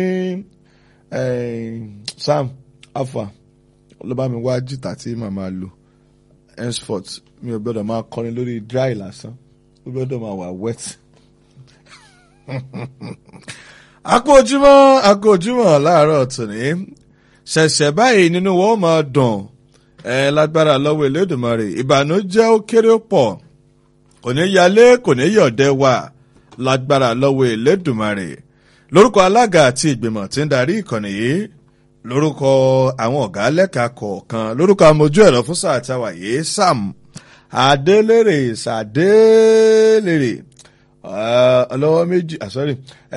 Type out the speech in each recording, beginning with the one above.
sam afa ló bá mi wá jìtá tí màmá lò henceforth mi ò gbọ́dọ̀ máa kọrin lórí dry lásán ó gbọ́dọ̀ máa wà wet. àkó ojúmọ́ àkó ojúmọ́ láàárọ̀ tòní ṣẹ̀ṣẹ̀ báyìí nínú wọn ó máa dùn ẹ lágbára lọ́wọ́ Elédùmarè ìbànújẹ́ ó kéré ó pọ̀ kò ní yálé kò ní yọ̀dẹ́ wà lágbára lọ́wọ́ Elédùmarè lórúkọ alága àti ìgbìmọ̀ tí ń darí ìkànnì yìí lórúkọ àwọn ọ̀gá lẹ́ka kọ̀ọ̀kan lórúkọ amójú ẹ̀rọ fún sáà táwa yìí Sam Adélèrè Sàdélèrè ọlọ́wọ́ méjì àsọ́rí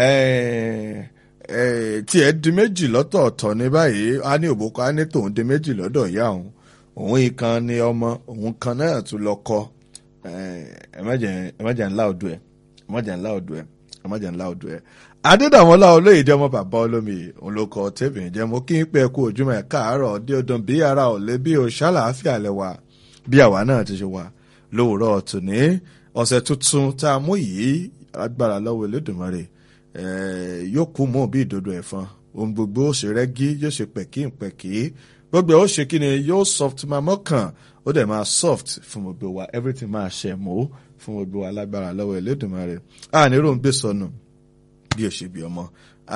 tí ẹ di méjì lọ́tọ̀ọ̀tọ̀ ní báyìí á ní òbókọ á ní tòun di méjì lọ́dọ̀ ìyá òun òun ìkan ni ọmọ òun kan náà tún lọ kọ ẹ má jẹ́ ńlá odò ẹ ẹ má jẹ́ ńlá odò ẹ ẹ má jẹ́ ńlá odò ẹ. adédàmọ́lá olóyè jẹ́ ọmọ bàbá olómi òun ló kọ tẹ́bìrín jẹ́ mo kí n pẹ́ kú ojúmọ́ ẹ̀ káàárọ̀ dé ọdún bí ara ò lé bí o ṣàlàáfíà lẹ́wà bí àwa náà ti ṣe wà lówùrọ̀ tòní ọ̀sẹ̀ tuntun tá a mú yìí agbára lọ́wọ́ Elédùmarè yóò kú mọ́ bí ìdodo ẹ̀fọn ohun gbogbo ó ṣe rẹ́gí yóò ṣe pẹ̀kí pẹ̀kí gbogbo ó ṣe kí ni yóò soft máa mọ́kàn ó dẹ̀ máa soft fún gbogbo wa everything máa ṣe mọ́ fún gbogbo wa lágbára lọ́wọ́ Elédùmarè àní rò ń gbé sọnù bí ó ṣe bí ọmọ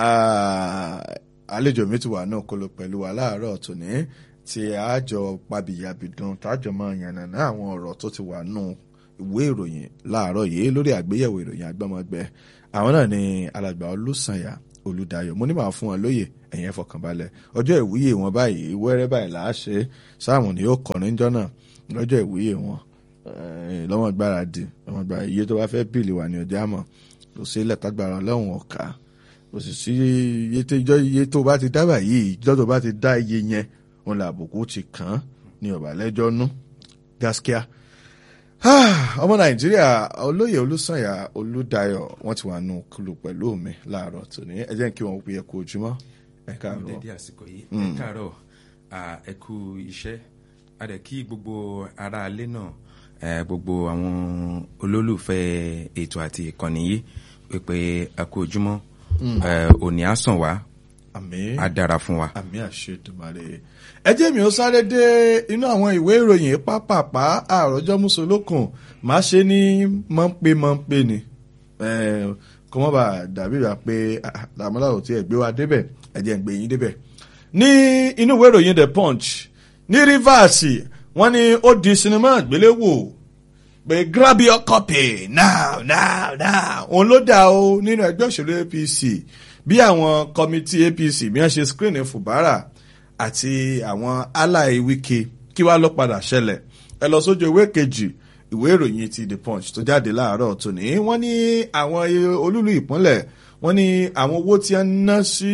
àlejò mi ti wà náà kó lọ pẹ̀lú wa láàárọ̀ tòní tí àjọ pabìyàbìdùn tájọ máa yànnàná àwọn ọ̀rọ̀ tó ti wà nù ìwé ìròyìn láàárọ̀ yìí lórí àgbéyẹ̀wò ìròyìn àgbọ́mọgbẹ́ àwọn náà ni alàgbà olùsànyà olùdáyọ̀ mo ní màá fún wọn lóye ẹ̀yìn ẹ̀fọ̀kànbalẹ̀ ọjọ́ ìwúyè wọn báyìí wẹ́rẹ́ báyìí là á ṣe sáàmù ni yóò kọrin jọ́ náà lọ́jọ́ ìwúyè wọn lọ́wọ́n gbáradì lọ́wọ́n gbáradì iye tó bá fẹ́ bíìlì wà ní ọjà mọ̀ kò sí ilẹ̀ tágbára ọlọ́run ọ̀ka kò sì sí iye tó bá ti dábàá yìí ìjọ́ tó bá ti dá iye yẹn òun làbùkù ti kàn án ní ọ̀bàlẹ́jọ́ nú gáskíá ọmọ nàìjíríà olóyè olùsànyà olùdáyọ̀ wọ́n ti wà nù kúlù pẹ̀lú mi láàárọ̀ tòní ẹ jẹ́ kí wọ́n pe ẹ kú ojúmọ́ ẹ káàárọ̀. dédé àsìkò yìí ẹ káàárọ̀ ẹ kú iṣẹ́ a dẹ̀ kí gbogbo ará ilé náà gbogbo àwọn olólùfẹ́ ètò àti ìkànnì yìí pé ẹ kú ojúmọ́ òní á sàn wá àmín á dára fún wa. àmín àṣẹ Èdùmàrè ẹ jẹ́ mi ó sáré dé inú àwọn ìwé ìròyìn pápápá àròjọ mùsùlùkùn má ṣe ní mọ́ńpé mọ́ńpé ni kó mọ́ bá dàbí rà pé làmúlà ò tiẹ̀ gbé wa débẹ̀ ẹ jẹ́ ń gbé yín débẹ̀. ní inú ìwé ìròyìn The Punch ní Rivers wọ́n ní ó di sinimá àgbéléwò pé grab your copy now now now òun ló dà o nínú ẹgbẹ́ òṣèlú APC bí àwọn kọmitì APC bí wọ́n ṣe screen Fubara àti àwọn ally Wike kí wàá lọ padà ṣẹlẹ̀ ẹ lọ sójú ìwé kejì ìwé ìròyìn ti The Punch tó jáde láàárọ̀ tòní wọ́n ní àwọn olúlu ìpínlẹ̀ wọ́n ní àwọn owó tí wọ́n ná sí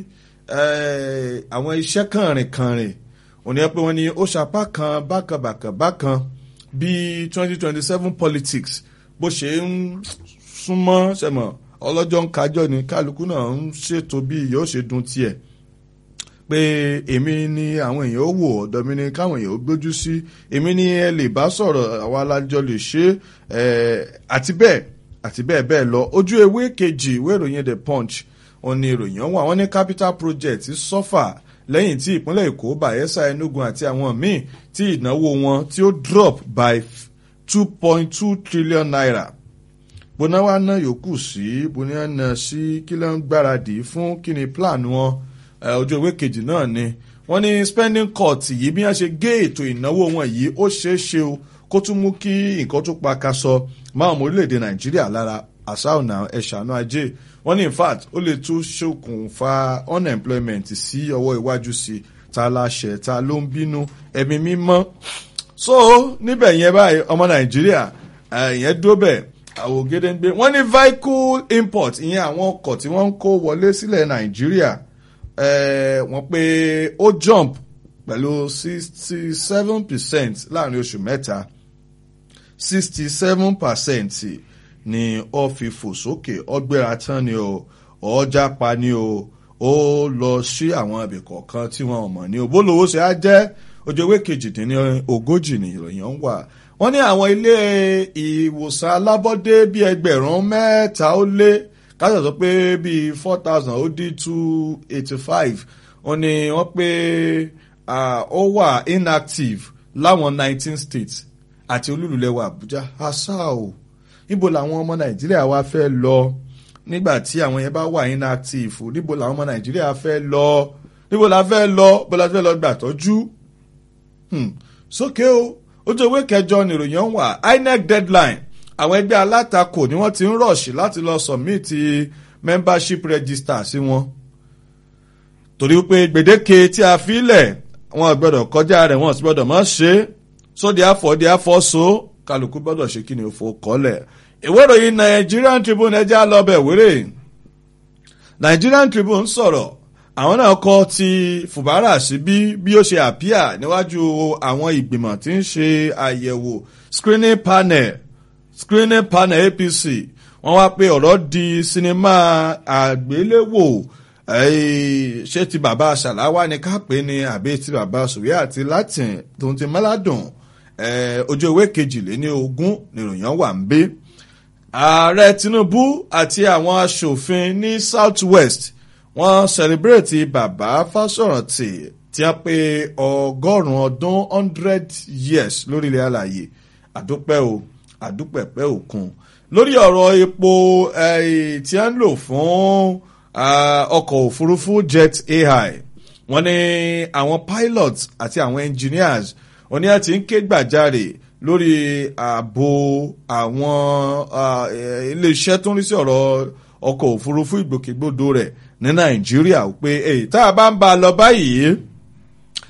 àwọn iṣẹ́ kànrìnkànrìn òní ẹ pé wọ́n ní ó ṣapá kan bákanbàkan bákan bí twenty twenty seven politics bó ṣe ń súnmọ́ sẹ́mọ̀ ọlọ́jọ́ ń kájọ́ ni kálukú náà ń ṣètò bí yóò ṣe dun tiẹ̀ pé èmi ni àwọn èèyàn ó wò ọ̀dọ̀ mi ni káwọn èèyàn ó gbójú sí èmi ni ẹ lè bá sọ̀rọ̀ àwa alájọ lè ṣe àti bẹ́ẹ̀ àti bẹ́ẹ̀ bẹ́ẹ̀ lọ ojú ewé kejì ìwé ìròyìn the punch òun ni ìròyìn ọ̀hún àwọn ní capital project sọ́fà lẹ́yìn tí ìpínlẹ̀ èkó bayelsa enugu àti àwọn míì tí ìnáwó wọn tí ó drop by two point two trillion naira bóná wá ná yòókù sí bóná ná sí kí ló ń gbáradì fún kí ni plan wọn ojú ewé kejì náà ni wọ́n ní spending cut yìí bí wọ́n ṣe gé ètò ìnáwó wọn yìí ó ṣeé ṣe o kó tún mú kí nǹkan tó pa kaṣọ máa ọmọ orílẹ̀-èdè nàìjíríà lára àṣà ọ̀nà ẹ̀ṣánú ajé wọ́n ní in fact ó lè tún ṣokùnfà unemployment sí ọwọ́ iwájú sí ta la ṣẹ̀ ta ló ń bínú ẹ̀mí mímọ́ so níbẹ̀ yẹn báyìí ọmọ nàìjíríà ìyẹn dúró bẹ́ẹ̀ àwògede ń gbé wọ́n ní vehicle import ìyẹn àwọn ọkọ̀ tí wọ́n ń kó wọlé sílẹ̀ nàìjíríà wọ́n pé ó jump pẹ̀lú sixty seven percent láàrin oṣù mẹ́ta sixty seven percent ni ó fi fò sókè ọgbẹ́ra tán ni o ọjà pa ni o ó lọ sí àwọn ibì kọ̀ọ̀kan tí wọ́n mọ̀ ní o bólówó ṣe á jẹ́ ojú ewé kejìdínní ogójì ni ìròyìn ń wà wọ́n ní àwọn ilé ìwòsàn alábọ́dé bíi ẹgbẹ̀rún mẹ́ta ó lé káṣọ sọ pé bíi four thousand ó dín two eighty five wọ́n ní wọ́n pé ó wà inactive láwọn nineteen states àti olúlulẹ̀wà Àbújá àṣà o níbo làwọn ọmọ Nàìjíríà wa fẹ́ lọ nígbà tí àwọn yẹn bá wà inactive níbo làwọn ọmọ Nàìjíríà fẹ́ lọ níbo la fẹ́ lọ bó la fẹ́ lọ gbà tọ́jú sókè o ojú ewé kẹjọ nìròyìn wà INEC deadline àwọn ẹgbẹ́ alátakò ni wọ́n ti ń rọ̀ṣì láti lọ submit membership register sí wọn torí pé gbèdéke tí a fi lẹ̀ wọn gbọ́dọ̀ kọjá rẹ̀ wọn sì gbọ́dọ̀ mọ́ ṣe sóde àfọ̀dé àfọ̀so kálukú gbọ́dọ̀ ṣe kí ni òfò kọ́lẹ̀ ìwé ìròyìn Nigerian Tribune ẹjẹ́ àlọ́bẹ̀ wéré Nigerian Tribune sọ̀rọ̀ àwọn náà kọ ti Fubara sí bí bí ó ṣe àpíà níwájú àwọn ìgbìmọ̀ tí ń ṣe àyẹ̀wò screening panel screening panel APC wọ́n wá pé ọ̀rọ̀ di sinimá àgbéléwò ṣé ti bàbá ṣàláwá ni ká pè ní àbí ti bàbá sùwé àti latin tó ti mọ́ládùn ojú ewé kejìléní ogún nìròyìn wà ń bí. ààrẹ Tinubu àti àwọn aṣòfin ní South West wọ́n sẹlẹbírẹ̀tì bàbá Fáṣọ̀rántì tí wọ́n pé ọgọ́rùn-ún ọdún hundred years lórílẹ̀ àlàyé àdúpẹ́ o àdúpẹ̀pẹ́ òkun lórí ọ̀rọ̀ epo tí wọ́n ń lò fún ọkọ̀ òfurufú jet AI wọ́n ní àwọn pilots àti àwọn engineers wọ́n ní àti ń ké gbàjarè lórí ààbò àwọn iléeṣẹ́ tó ń rí sí ọ̀rọ̀ ọkọ̀ òfurufú ìgbòkègbodò rẹ̀ ní Nàìjíríà pé tá a bá ń bá a lọ báyìí